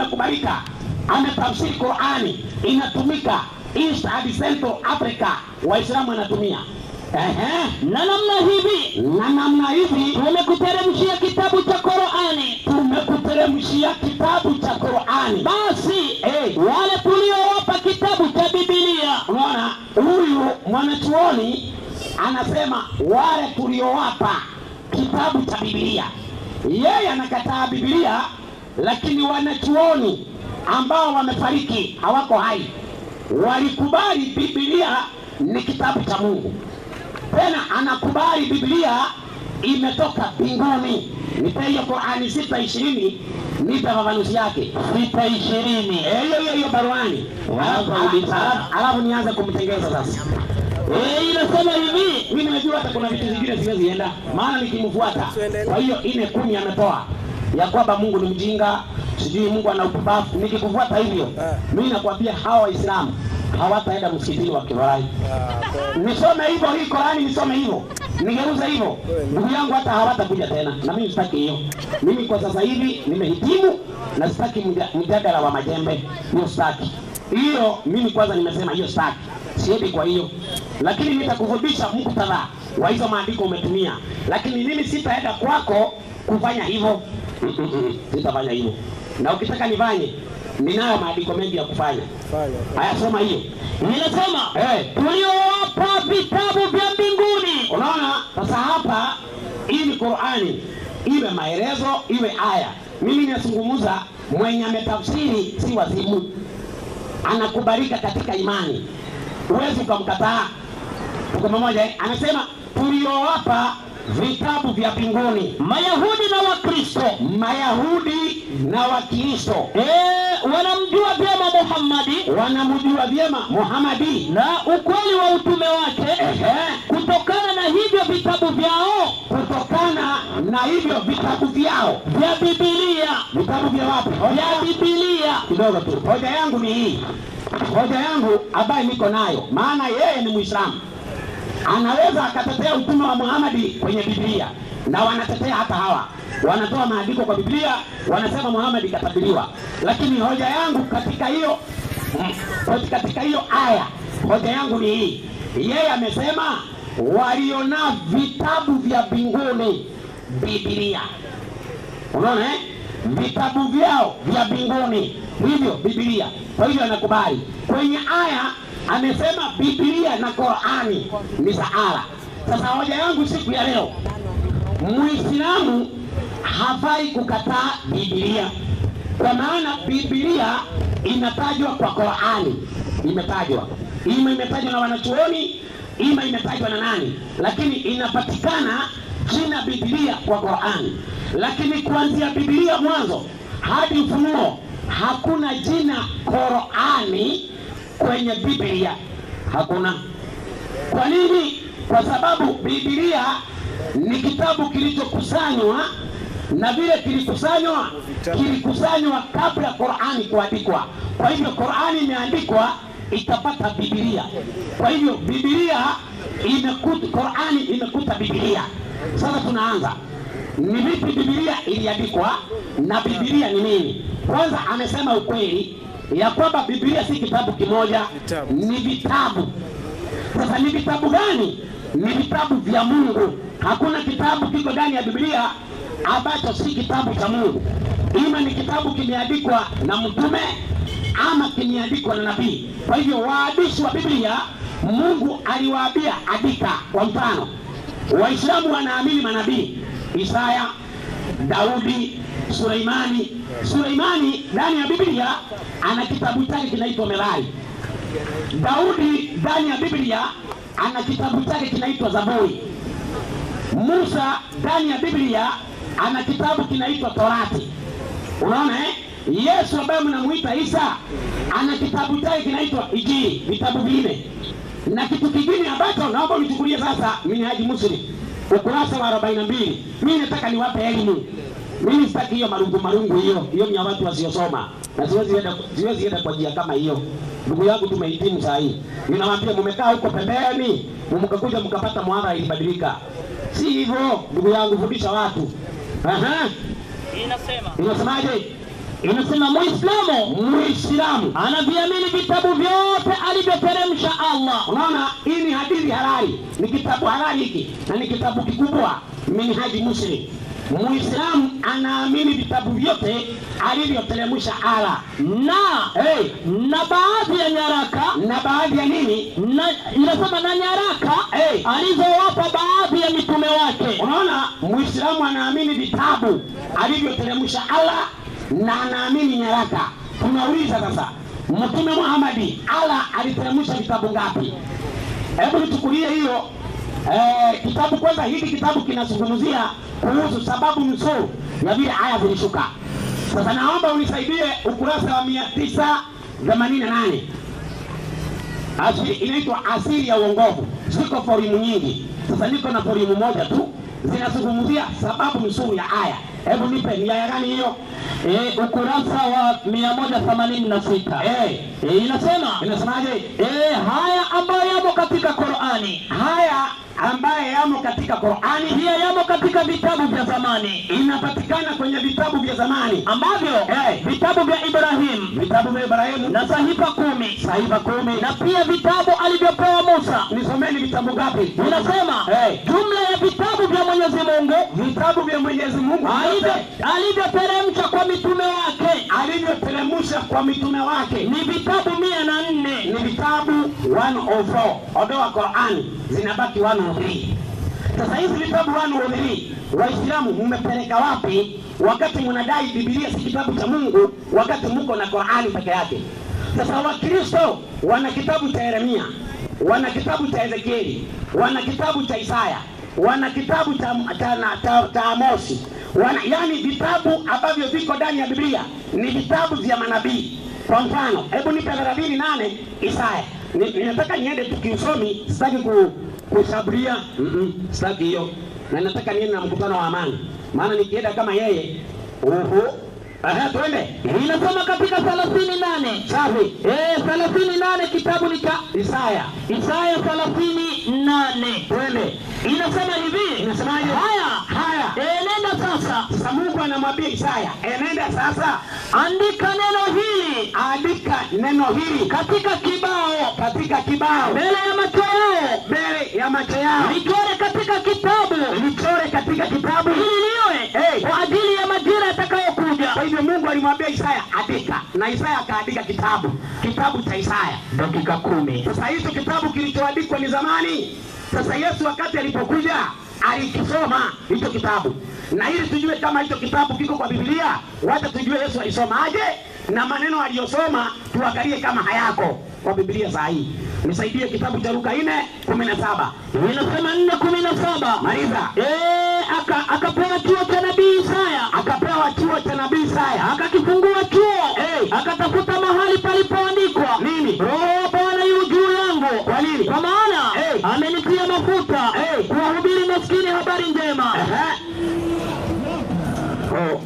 imekubalika, ametafsiri Qurani, inatumika East hadi Central Africa, Waislamu wanatumia Ehe. na namna hivi na namna hivi tumekuteremshia kitabu cha Qur'ani tumekuteremshia kitabu cha Qurani. basi Eh, wale tuliowapa kitabu cha Biblia unaona huyu mwanachuoni anasema wale tuliowapa kitabu cha Biblia, yeye anakataa Biblia, lakini wanachuoni ambao wamefariki hawako hai walikubali Biblia ni kitabu cha Mungu. Tena anakubali Biblia imetoka mbinguni. Nipe hiyo Qurani sita ishirini, nipe fafanuzi yake sita ishirini Eh, hiyo hiyo hiyo baruani, Alafu- Alafu- alafu- alafu nianze kumtengeza sasa. Eh, inasema hivi Mimi nimejua hata kuna vitu vingine siwezi enda, maana nikimfuata. Kwa hiyo ine kumi ametoa ya kwamba Mungu ni mjinga, sijui Mungu ana upumbavu. Nikikufuata hivyo, mimi nakwambia hawa Waislamu hawataenda msikitini wakifurahi. Nisome hivyo hii Qurani, nisome hivyo nigeuze hivyo, ndugu yangu, hata hawatakuja tena, na mimi sitaki hiyo. Mimi kwa sasa hivi nimehitimu na sitaki mja- mjadala wa majembe, hiyo sitaki hiyo. Mimi kwanza nimesema hiyo sitaki, siendi kwa hiyo, lakini nitakufundisha muktadha wa hizo maandiko umetumia, lakini mimi sitaenda kwako kufanya hivyo. Mm, mm, mm, Sitafanya hivyo, na ukitaka nifanye, ninayo maandiko mengi ya kufanya. Haya, soma hiyo. inasema Eh, tuliowapa vitabu vya mbinguni Unaona, sasa hapa hii ni Qurani, iwe maelezo iwe aya. Mimi nazungumza mwenye ametafsiri, si wazimu, anakubalika katika imani, huwezi ukamkataa. Tuko pamoja eh? Anasema tuliowapa vitabu vya mbinguni, Mayahudi na Wakristo Mayahudi na Wakristo eh, wanamjua vyema Muhammadi wanamjua vyema Muhamadi. na ukweli wa utume wake Ehe, kutokana na hivyo vitabu vyao kutokana na hivyo vitabu vyao, vya Biblia vitabu vya wapi? vya Biblia kidogo tu. Hoja yangu ni hii, hoja yangu ambayo niko nayo, maana yeye ni Muislamu, anaweza akatetea utume wa Muhamadi kwenye Biblia, na wanatetea hata hawa wanatoa maandiko kwa Biblia, wanasema Muhamadi katabiriwa, lakini hoja yangu katika hiyo mm, katika hiyo aya, hoja yangu ni hii, yeye amesema waliona vitabu vya mbinguni, Biblia unaona eh? vitabu vyao vya mbinguni hivyo Biblia. Kwa hivyo anakubali kwenye aya, amesema Biblia na Qurani ni saala. Sasa hoja yangu siku ya leo, Muislamu hafai kukataa Biblia kwa maana Biblia inatajwa kwa Qurani, imetajwa ima imetajwa na wanachuoni, ima imetajwa na nani, lakini inapatikana jina Biblia kwa Qurani. Lakini kuanzia Biblia mwanzo hadi Ufunuo hakuna jina Qurani kwenye Biblia, hakuna. Kwa nini? Kwa sababu Biblia ni kitabu kilichokusanywa na vile kilikusanywa kilikusanywa kabla Qurani kuandikwa. Kwa hivyo Qurani imeandikwa ikapata Biblia. Kwa hivyo Biblia imekuta, Qurani imekuta Biblia. Sasa tunaanza ni vipi Biblia iliandikwa na Biblia ni nini? Kwanza amesema ukweli ya kwamba Biblia si kitabu kimoja, ni vitabu. Sasa ni vitabu gani? Ni vitabu vya Mungu. Hakuna kitabu kiko ndani ya Biblia ambacho si kitabu cha Mungu. Ima ni kitabu kimeandikwa na mtume ama kimeandikwa na nabii. Kwa hivyo waandishi wa Biblia Mungu aliwaambia andika. Kwa mfano, Waislamu wanaamini manabii Isaya, Daudi, Suleimani. Suleimani ndani ya Biblia ana kitabu chake kinaitwa Merari. Daudi ndani ya Biblia ana kitabu chake kinaitwa Zaburi. Musa ndani ya Biblia ana kitabu kinaitwa Torati. Unaona eh? Yesu ambaye mnamuita Isa ana kitabu chake kinaitwa Injili, vitabu vinne. Na kitu kingine ambacho naomba unichukulie sasa, Minhaji Muslim ukurasa wa 42. Mimi nataka niwape elimu. Mimi sitaki hiyo marungu marungu hiyo, hiyo ni ya watu wasiosoma, na siwezi enda, siwezi enda kwa njia kama hiyo. Ndugu yangu, tumehitimu saa hii, ninawaambia mmekaa huko pembeni, mkakuja mkapata mwadhara ilibadilika. Si hivyo ndugu yangu, fundisha watu. Aha, inasema inasemaje? inasema muislamu muislamu anaviamini vitabu vyote alivyoteremsha allah unaona hii ni hadithi halali ni kitabu halali hiki na ni kitabu kikubwa minhaji muslim muislamu anaamini vitabu vyote alivyoteremsha ala na hey, na baadhi ya nyaraka na baadhi ya nini na inasema na nyaraka hey, alizowapa baadhi ya mitume wake unaona muislamu anaamini vitabu alivyoteremsha allah na anaamini nyaraka tunauliza sasa mtume muhamadi allah aliteremsha vitabu ngapi hebu nichukulie hiyo eh, kitabu kwanza hiki kitabu kinazungumzia kuhusu sababu nzuri ya vile aya zilishuka sasa naomba unisaidie ukurasa wa mia tisa themanini na nane Asili, inaitwa asili ya uongovu. Ziko forimu nyingi, sasa niko na forimu moja tu zinazungumzia sababu nzuri ya aya. Hebu nipe ni aya gani hiyo? e, ukurasa wa 186 Eh, e, inasema inasemaje? e, haya ambayo yamo katika qurani Haya ambaye yamo katika Qur'ani pia yamo katika vitabu vya zamani inapatikana kwenye vitabu vya zamani, ambavyo Eh. vitabu vya ibrahim vitabu vya Ibrahimu na sahifa kumi sahifa kumi. na pia vitabu alivyopewa musa Nisomeni vitabu ngapi? inasema Eh. jumla ya vitabu vya mwenyezi mungu vitabu vya Mwenyezi Mungu alivyo- vyote alivyoteremsha kwa mitume wake alivyoteremsha kwa mitume wake ni vitabu mia na nne ni vitabu 104 ondoa Qurani zinabaki 103 sasa hizi vitabu 103 waislamu mmepeleka wapi wakati mnadai bibilia si kitabu cha mungu wakati muko na Qurani peke yake sasa wakristo wana kitabu cha yeremia wana kitabu cha ezekieli wana kitabu cha isaya wana kitabu cha, cha, cha, cha, cha amosi wana, yani vitabu ambavyo viko ndani ya biblia ni vitabu vya manabii kwa mfano hebu nipe thelathini nane isaya Ni- ninataka niende tu kiusomi sitaki ku, kushabulia Mm-mm, sitaki hiyo na nataka niende na mkutano wa amani maana nikienda kama yeye uhu Aha, twende inasoma katika thelathini nane safi Eh, thelathini nane kitabu ni cha isaya isaya thelathini nane twende inasema hivi Inasemaje? haya haya Eh, nenda sasa sasa mungu anamwambia isaya enenda sasa andika neno hili andika neno hili katika kibao katika kibao mbele ya macho yao mbele ya macho yao lichore katika kitabu lichore katika kitabu ili liwe Hey. kwa ajili ya majira yatakayokuja kwa hivyo mungu alimwambia isaya andika na isaya akaandika kitabu kitabu cha isaya dakika kumi sasa hicho kitabu kilichoandikwa ni zamani sasa yesu wakati alipokuja alikisoma hicho kitabu na ili tujue kama hicho kitabu kiko kwa biblia wacha tujue yesu alisomaje na maneno aliyosoma tuangalie kama hayako kwa biblia saa hii nisaidie kitabu cha luka nne kumi na saba inasema nne kumi na saba maliza Eh, aka- akapewa chuo cha nabii isaya akapewa chuo cha nabii isaya akakifungua chuo Hey. akatafuta mahali palipoandikwa nini roho wa bwana yu juu yangu Kwa nini? kwa maana Hey. amenitia mafuta Hey. kuwahubiri maskini habari njema Ehe. Oh.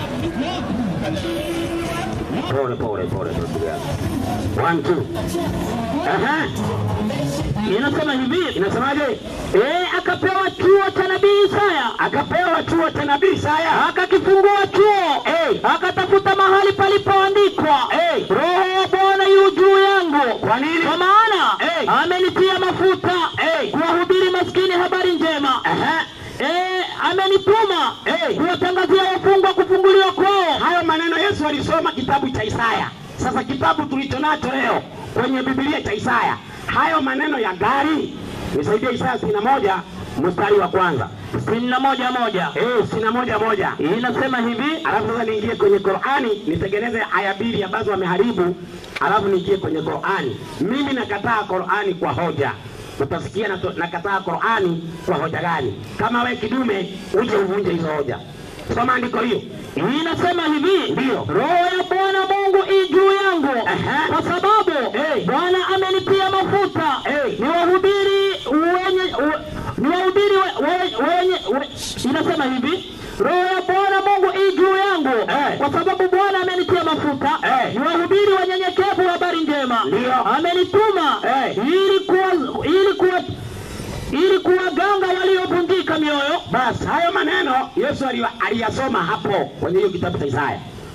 Pole pole pole ndugu yangu. One two. Ehe. inasema hivi Inasemaje? Eh, akapewa chuo cha nabii isaya Akapewa chuo cha nabii Isaya. akakifungua chuo Hey. akatafuta mahali palipoandikwa Hey. roho wa bwana yu juu yangu Kwa nini? kwa maana Hey. amenitia mafuta Hey. kuwahubiri maskini habari njema Ehe. Eh, amenituma Hey. kuwatangazia wafungwa kufunguliwa kwao Hayo maneno Yesu alisoma kitabu cha Isaya. Sasa kitabu tulicho nacho leo kwenye Biblia cha Isaya, hayo maneno ya gari, nisaidie Isaya sitini na moja mstari wa kwanza. sitini na moja moja Eh, sitini na moja moja. inasema hivi alafu sasa niingie kwenye Qur'ani nitengeneze aya mbili ambazo wameharibu, alafu niingie kwenye Qur'ani. Mimi nakataa Qur'ani kwa hoja. Utasikia nato- nakataa Qur'ani kwa hoja gani? Kama we kidume uje uvunje hizo hoja. Soma andiko hiyo. inasema hivi Ndiyo. roho ya bwana mungu i juu yangu Aha. kwa sababu Hey. bwana amenitia mafuta Hey. ni wahubiri wenye we- ni wahubiri we- we- wenye we- inasema hivi roho ya bwana mungu i juu yangu Hey. kwa sababu bwana amenitia mafuta Hey. ni wahubiri wanyenyekevu habari njema Ndiyo. amenituma Hey. ili kuwa ili kuwa ili kuwaganga waliovunjika mioyo Basi hayo maneno Yesu ali- aliyasoma hapo kwenye hiyo kitabu cha Isaya.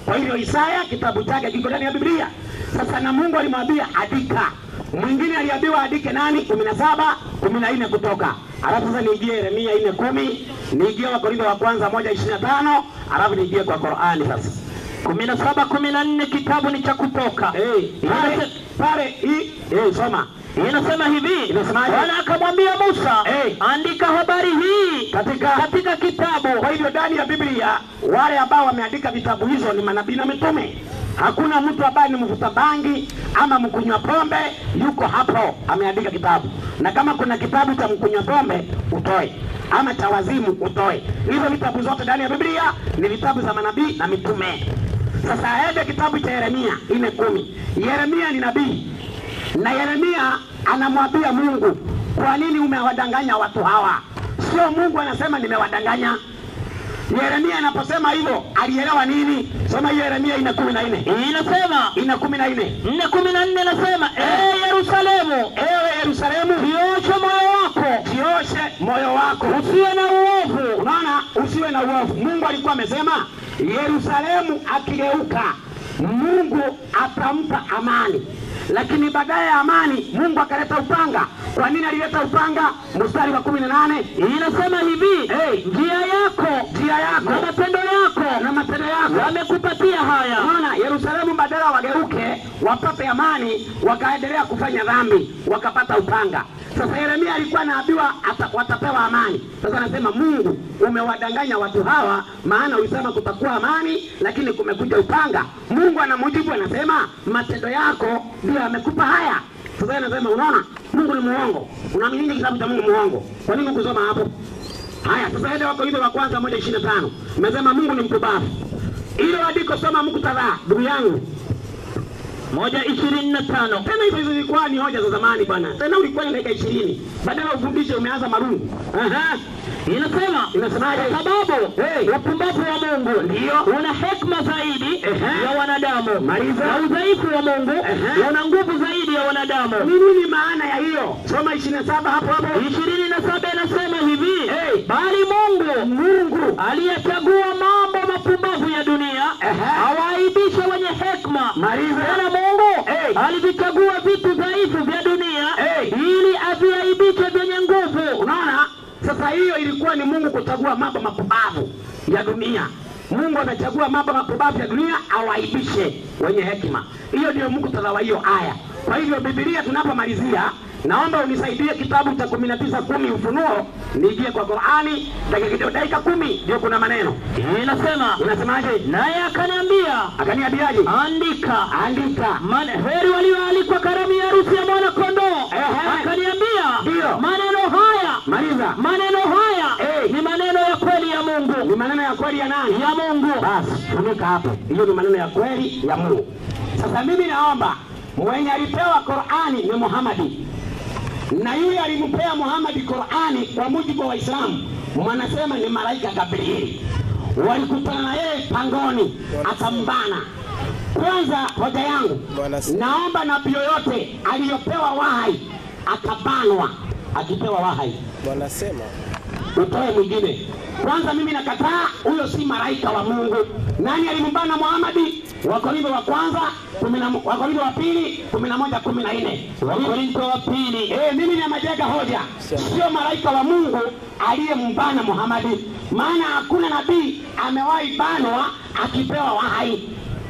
Kwa hivyo Isaya kitabu chake kiko ndani ya Biblia. Sasa na Mungu alimwambia andika, mwingine aliambiwa andike nani? kumi na saba kumi na nne kutoka alafu sasa niingie Yeremia nne kumi niingie Wakorintho wa kwanza moja ishirini na tano alafu niingie kwa Qurani sasa. kumi na saba kumi na nne kitabu ni cha Kutoka. Hey, pale Inase- pale hii hey, soma Inasema hivi, Inasemaje? Bwana akamwambia Musa, Eh. andika habari hii katika katika kitabu. Kwa hivyo ndani ya Biblia wale ambao wameandika vitabu hizo ni manabii na mitume. Hakuna mtu ambaye ni mvuta bangi ama mkunywa pombe yuko hapo ameandika kitabu. Na kama kuna kitabu cha mkunywa pombe utoe, ama cha wazimu utoe. Hizo vitabu zote ndani ya Biblia ni vitabu za manabii na mitume. Sasa aende kitabu cha Yeremia nne kumi. Yeremia ni nabii na Yeremia anamwambia Mungu, kwa nini umewadanganya watu hawa? Sio Mungu anasema nimewadanganya. Yeremia anaposema hivyo alielewa nini? Soma hiyo Yeremia ina kumi na nne Inasema ina kumi na nne nne kumi na nne nasema ee Yerusalemu, ewe Yerusalemu, jioshe moyo wako, jioshe moyo wako, usiwe na uovu. unaona, usiwe na uovu. Mungu alikuwa amesema Yerusalemu akigeuka, Mungu atampa amani, lakini baadaye ya amani Mungu akaleta upanga. Kwa nini alileta upanga? Mstari wa kumi na nane Inasema hivi, Hey. njia yako njia yako na matendo yako na matendo yako wamekupatia haya. Unaona, Yerusalemu badala wageuke wapate amani, wakaendelea kufanya dhambi, wakapata upanga. Sasa Yeremia alikuwa anaambiwa ata- watapewa amani. Sasa anasema Mungu, umewadanganya watu hawa, maana ulisema kutakuwa amani, lakini kumekuja upanga. Mungu anamjibu anasema, matendo yako ndio amekupa haya. Sasa yeye anasema, unaona, Mungu ni muongo. Unaamini kitabu cha Mungu muongo? Kwa nini kusoma hapo? Haya, sasa ende Wakorintho wa kwanza moja ishirini na tano imesema Mungu ni mpumbavu. Ile andiko soma muktadha, ndugu yangu. moja ishirini na tano Tena hizo hizo zilikuwa ni hoja za zamani bwana. Tena ulikuwa na dakika ishirini badala ufundishe umeanza marungu. Aha. inasema Inasemaje? kwa sababu Hey. upumbavu wa Mungu Ndio. una hekima zaidi Ehe. ya wanadamu Maliza. na udhaifu wa Mungu Ehe. una nguvu zaidi ya wanadamu. Ni nini maana ya hiyo? Soma ishirini na saba hapo hapo. ishirini na saba inasema hivi Hey. bali Mungu Mungu aliyechagua mambo mapumbavu ya dunia Ehe. awaaibishe wenye hekima. Maliza. Tena Mungu Hey. alivichagua vitu dhaifu vya dunia Hey. ili aviaibishe vyenye nguvu. Unaona, sasa hiyo ilikuwa ni Mungu kuchagua mambo mapumbavu ya dunia. Mungu amechagua mambo mapumbavu ya dunia awaibishe wenye hekima. Hiyo ndio muktadha wa hiyo aya. Kwa hivyo Biblia tunapomalizia, naomba unisaidie kitabu cha kumi na tisa kumi Ufunuo, niingie kwa Qurani dakika kidogo, dakika kumi ndio kuna maneno Inasema unasemaje? naye akaniambia, Akaniambiaje? andika Andika Man, heri walioalikwa karamu ya harusi ya mwana kondoo. Ehe. Akaniambia Ndio. maneno haya maliza. maneno haya Eh. ni maneno ya kweli ya Ni Mungu maneno ya kweli ya nani? ya Mungu. Basi funika hapo, hiyo ni maneno ya kweli ya Mungu. Sasa mimi naomba mwenye alipewa Qurani ni Muhamadi, na yule alimpea Muhamadi Qurani kwa mujibu wa Waislamu wanasema ni malaika Gabrieli. Walikutana na yeye pangoni, akambana. Kwanza hoja yangu, Bwana si- naomba nabii yoyote aliyopewa wahai akabanwa, akipewa wahai wanasema utoe mwingine. Kwanza mimi nakataa, huyo si malaika wa Mungu. Nani alimbana Muhamadi? Wakorintho wa kwanza kumi na mo- Wakorintho wa pili kumi na moja kumi na nne Wakorintho wa pili. Eh, mimi namajenga hoja, sio malaika wa Mungu aliyembana Muhamadi, maana hakuna nabii amewahi banwa akipewa wahai.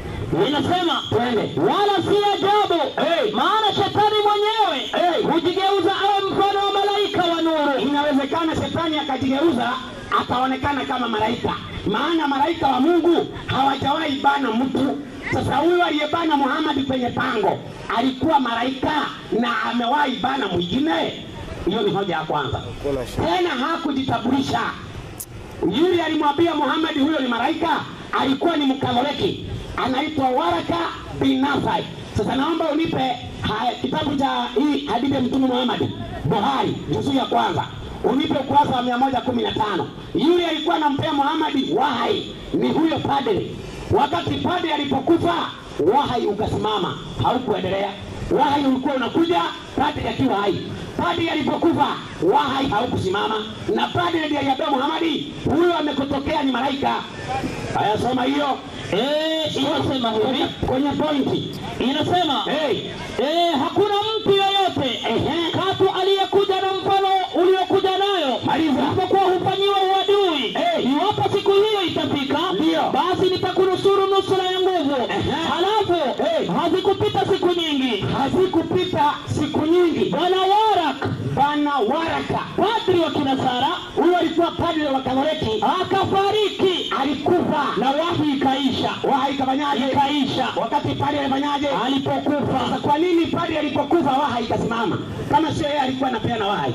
Inasema Twende. wala si ajabu Hey. maana shetani mwenyewe Hey. hujigeuza awe mfano wa malaika wa nuru. Inawezekana shetani akajigeuza akaonekana kama malaika, maana malaika wa Mungu hawajawahi bana mtu. Sasa huyu aliyebana Muhammad kwenye pango alikuwa malaika na amewahi bana mwingine? Hiyo ni hoja ya kwanza. kuna shida. Tena hakujitambulisha. Yule alimwambia Muhammad huyo ni malaika, alikuwa ni Mkatoliki, anaitwa Waraka bin Nafai. Sasa naomba unipe haya, kitabu cha hii hadithi ya Mtume Muhammad, Buhari, juzuu ya kwanza, unipe ukurasa wa mia moja kumi na tano. Yule alikuwa anampea Muhammad wahai ni huyo padri. Wakati padri alipokufa, wahai ukasimama, haukuendelea. Wahai ulikuwa unakuja padri akiwa hai. Padri alipokufa wahai haukusimama, na padri ndiye aliambia Muhamadi, huyo amekutokea ni malaika. Haya, soma hiyo Eh, inasema hivi, kwenye pointi inasema hey. eh, hakuna mtu yoyote Ehe. katu aliyekuja na mfano uliokuja nayo Maliza. isipokuwa hufanyiwa uadui. Eh. Iwapo siku hiyo itafika, Ndio. basi nitakunusuru nusura ya nguvu. Ehe. Halafu Eh. hazikupita siku nyingi, hazikupita siku nyingi bwana Warak bana waraka padri wa Kinasara huyo alikuwa padre wa katoliki akafariki alikufa na wahi ikaisha, waha ikafanyaje ikaisha wakati padre alifanyaje Sasa alipokufa. kwa nini padre alipokufa waha ikasimama kama sio yeye alikuwa anapeana wahai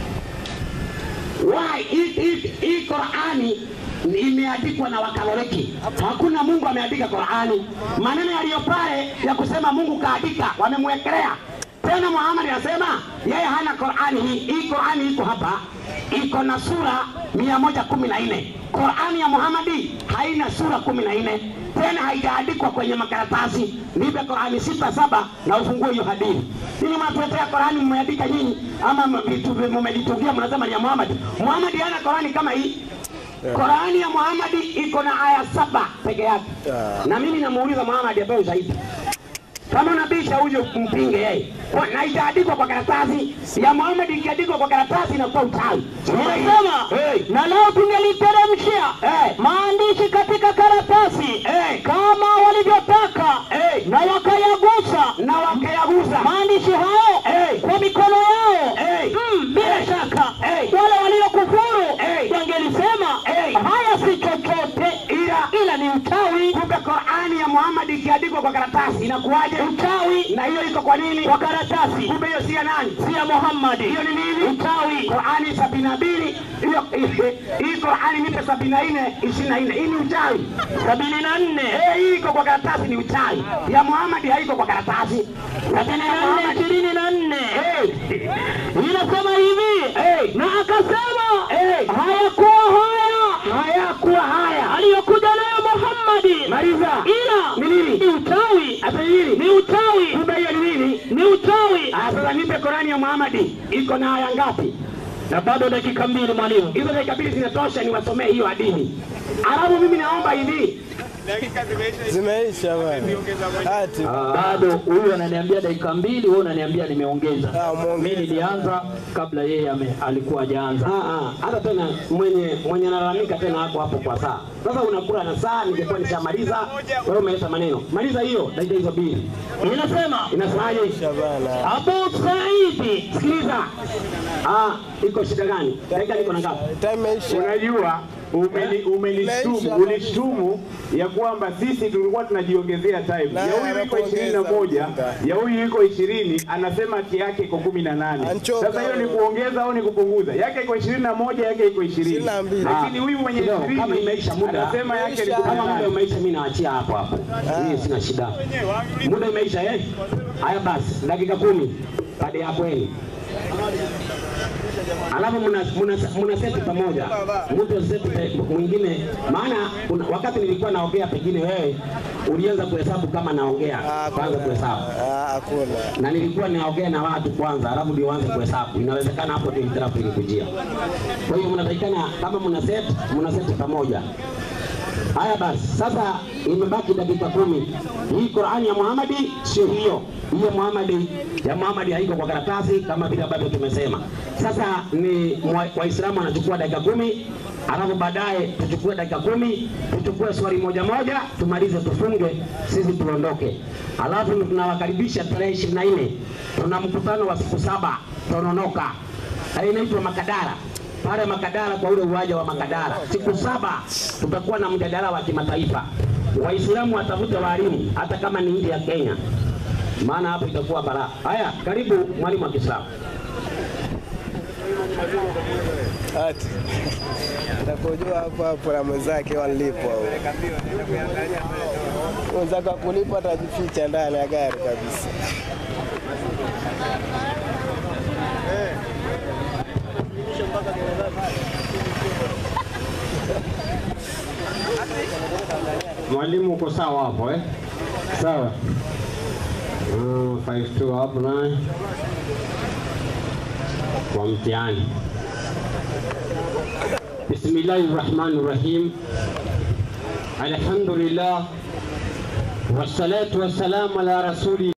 wahai hii- hii hii Qurani imeandikwa na Wakatoliki. Hakuna Mungu ameandika Qurani. Maneno yaliyo pale ya kusema Mungu kaandika wamemwekelea tena. Muhammad anasema yeye hana Qurani hii. Hii Qurani iko hapa, iko na sura mia moja kumi na nne. Qurani ya Muhammadi haina sura kumi na nne tena haijaandikwa kwenye makaratasi. Nipe Qurani sita saba na ufungue hiyo hadithi. Ninyi mnatuletea Qurani mmeandika nyinyi, ama vitu mmejitungia, mnasema ni ya Muhammad. Muhammad hana Qurani kama hii. Qurani ya Muhammad iko na aya saba peke yake, na mimi namuuliza Muhammad apewe zaidi. Kama unabisha uje mpinge yeye, Kwa- na itaandikwa kwa karatasi ya Muhammad. Ikiandikwa kwa karatasi inakuwa uchawi. Inasema Hey. na lao tungeliteremshia Hey. maandishi katika karatasi Hey. kama walivyotaka Hey. na wakayagusa na wakayagusa maandishi hayo Hey. kwa mikono yao Hey. mm, bila shaka Hey. wale waliokufuru Hey. wangelisema Hey. haya si chochote ila ila ni uchawi kumbe Qurani ya Muhammad ikiandikwa kwa karatasi inakuwaje? uchawi Na hiyo iko kwa nini? kwa karatasi Kumbe hiyo si ya nani? si ya Muhammadi Hiyo ni nini? uchawi Qurani sabini na mbili hiyo hii Qurani nipe sabini na nne ishirini na nne hii ni uchawi. sabini na nne Eh, hii iko kwa karatasi ni uchawi. Ya Muhammad haiko kwa karatasi. sabini na nne Muhammad ishirini na nne eh, inasema hivi eh, na akasema eh, hayakuwa haya hayakuwa haya. aliyokuja nayo Muhammadi Maliza. ila Ni nini? ni uchawi Hata hili ni uchawi kumbe hiyo ni nini? ni uchawi Ah, Sasa nipe Qurani ya Muhammad iko na aya ngapi? na bado dakika mbili mwalimu hizo dakika mbili zinatosha niwasomee hiyo hadithi. Alafu mimi naomba hivi, Zimeisha bwana. Ati. bado huyu ananiambia dakika mbili wewe unaniambia nimeongeza Ah, umeongeza. mimi nilianza kabla yeye ame- alikuwa hajaanza Ah, ah, hata tena mwenye mwenye analalamika tena hapo hapo kwa saa. Sasa unakula na saa, ningekuwa nishamaliza, wewe umeleta maneno. Maliza hiyo dakika hizo mbili. inasema Inasemaje? Shabana. Abu Saidi Sikiliza. Ah, iko shida gani? Dakika niko na ngapi? Time imeisha. Unajua, umeni- umenishtumu Maisha. ulishtumu ya kwamba sisi tulikuwa tunajiongezea time. Na Ya huyu iko anakuongeza ishirini na moja, mjinga. ya huyu iko ishirini, anasema haki yake iko kumi na nane. Anchoka Sasa hiyo ni wewe. kuongeza au ni kupunguza? Yake iko ishirini na moja, yake iko ishirini, Ishirini na mbili. lakini huyu mwenye Kidogo, kama ishirini imeisha muda. anasema yake ni Imeisha. kumi na Kama muda nane. umeisha, mimi naachia hapo hapo. Mimi sina shida. Muda imeisha eh? Haya basi, dakika kumi baada ya hapo hili. Alafu mna mna mna seti pamoja, mtu seti pe- mwingine, maana kuna, wakati nilikuwa naongea, pengine wewe ulianza kuhesabu kama naongea, Ah, kwanza kuhesabu Ah, Hakuna. na nilikuwa naongea na watu kwanza, alafu ndio waanze kuhesabu. Inawezekana hapo ndio hitilafu ilikujia. Kwa hiyo mnatakikana kama mna set mna set pamoja. Haya basi, sasa imebaki dakika kumi. Hii Qur'ani ya Muhammadi sio hiyo. Hiyo Muhammadi ya Muhammadi haiko kwa karatasi kama vile ambavyo tumesema. Sasa ni mwa- Waislamu wanachukua dakika kumi, alafu baadaye tuchukue dakika kumi, tuchukue swali moja moja, tumalize tufunge, sisi tuondoke. Alafu tunawakaribisha tarehe ishirini na nne tuna mkutano wa siku saba Tononoka, Eh, inaitwa Makadara pale Makadara kwa ule uwanja wa Makadara. Siku saba tutakuwa na mjadala wa kimataifa. Waislamu watafute walimu hata kama ni nje ya Kenya, maana hapo itakuwa balaa. Haya, karibu mwalimu wa Kiislamu. Ati. Nakujua hapo hapo na mwenzake walipwa huyo. Mwenzake akulipa atajificha ndani ya gari kabisa. Mwalimu uko sawa hapo eh? Sawa. Mm, 52 hapo naye kwa mtihani. Bismillahir Rahmanir Rahim. Alhamdulillah wassalatu wassalamu ala rasuli